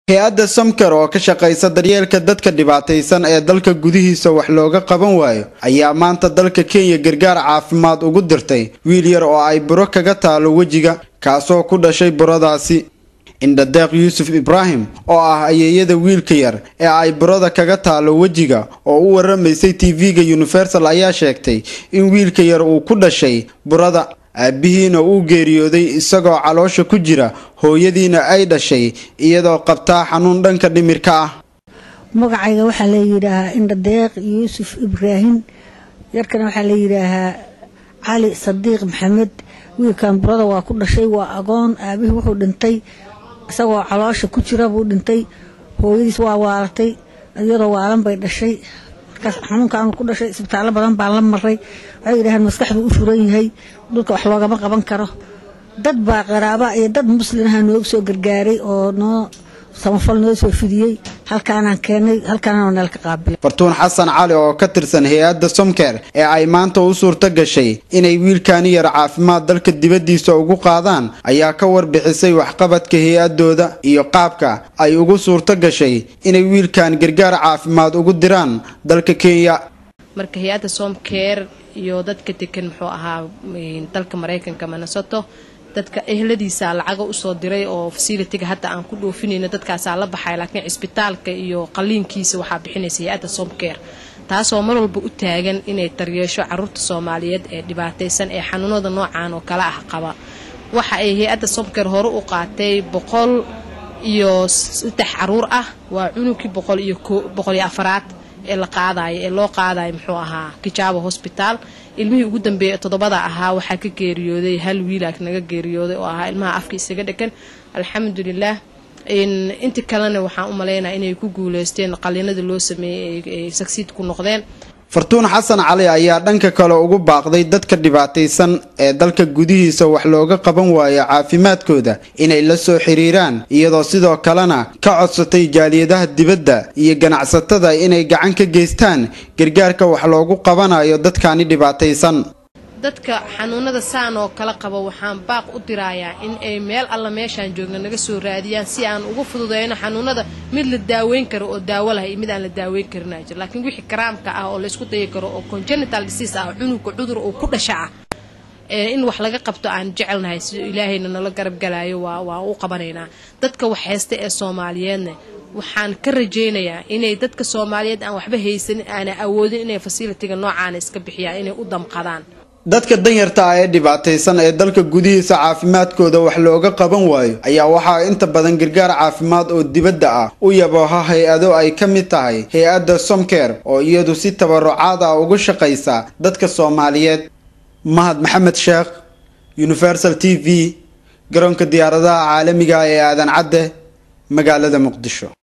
hay-adda samker oo ka shaqaysa daryeelka dadka dhibaataysan ee dalka gudihiisa wax looga qaban waayo ayaa maanta dalka kenya gargaar caafimaad ugu dirtay wiil yar oo ay buro kaga taalo wejiga kaasoo ku dhashay buradaasi indhadeeq yuusuf ibraahim oo ah ayeeyada wiilka yar ee ay burada kaga taalo wejiga oo u waramaysay tv-ga universal ayaa sheegtay in wiilka yar uu ku dhashay burada aabihiina uu geeriyooday isagoo caloosha ku jira hooyadiina ay dhashay iyadoo qabtaa xanuun dhanka dhimirka ah magacayga waxaa la yidhaahaa indhadeeq yuusuf ibraahim yarkana waxaa la yidhaahaa cali sadiiq maxamed wiilkan burada waa ku dhashay waa agoon aabihii wuxuu dhintay isagoo caloosha ku jira buu dhintay hooyadiis waa waalatay iyadoo waalan bay dhashay markaas xanuunkaanu ku dhashay isbitaallo badan baan la maray waxay yidhaaheen maskaxdu u furan yahay dhulka wax loogama qaban karo dad baa qaraaba iyo dad muslinaha nooga soo gargaaray oo noo samafal noo soo fidiyey halkaanaan keenay halkaanaan neel ka qaabilay fartuun xasan cali oo ka tirsan hay-adda somker ee ay maanta u suurto gashay inay wiilkaani yar caafimaad dalka dibaddiisa ugu qaadaan ayaa ka warbixisay waxqabadka hay-adooda iyo qaabka ay ugu suurto gashay inay wiilkan gargaar caafimaad ugu diraan dalka kenya marka hay-adda somker iyo dadka degan muxuu ahaa dalka maraykanka minnesoto dadka ehladiisa lacaga usoo diray oo fasilitiga hadda aan ku dhoofinayno dadkaasaa la baxay laakiin cisbitaalka iyo qaliinkiisa waxaa bixinaysa hay-adda somker taasoo mar walba u taagan inay daryeesho caruurta soomaaliyeed ee dhibaataysan ee xanuunada noocan oo kale ah qaba waxa ay hay-adda somker hore u qaatay boqol iyo saddex caruur ah waa cunugkii boqol iyo boqol iyo afaraad ee la qaadayo ee loo qaadayo muxuu ahaa kijaabo hosbitaal ilmihii ugu dambeeyay toddobada ahaa waxaa ka geeriyooday hal wiilaak naga geeriyooday oo ahaa ilmaha afka isaga dhegan alxamdulilah inta kalena waxaan u malaynaya inay ku guuleysteen qaliinada loo sameeyey ay sagsiid ku noqdeen fartuun xasan cali ayaa dhanka kale ugu baaqday dadka dhibaataysan ee dalka gudihiisa wax looga qaban waayo caafimaadkooda inay la soo xiriiraan iyadoo sidoo kalena ka codsatay jaaliyadaha dibadda iyo ganacsatada inay gacan ka geystaan gargaarka wax loogu qabanayo dadkani dhibaataysan dadka xanuunada saan oo kala qaba waxaan baaq u dirayaa in ay meel alla meeshaan joogna naga soo raadiyaan si aan ugu fududeyno xanuunada mid la daaweyn karo oo daawo lahay iyo mid aan la daaweyn karinaa jir laakiin wixii karaamka ah oo laysku dayi karo oo congenital disease ah cunugka cudur uu ku dhasha ah in wax laga qabto aan jecelnahay si ilaahayna nala garab galaayo waa waa u qabanaynaa dadka wax haysta ee soomaaliyeedna waxaan ka rajaynayaa inay dadka soomaaliyeed aan waxba haysanin aana awoodin inay fasilitiga noocaana iska bixiyaan inay u damqadaan dadka danyarta ah ee dhibaataysan ee dalka gudihiisa caafimaadkooda wax looga qaban waayo ayaa waxaa inta badan gargaar caafimaad oo dibadda ah u yabooha hay-ado ay ka mid tahay hay-adda somker oo iyadu si tabarucaad ah ugu shaqaysa dadka soomaaliyeed mahad maxamed sheekh universal t v garoonka diyaaradaha caalamiga ee aadan cadde magaalada muqdisho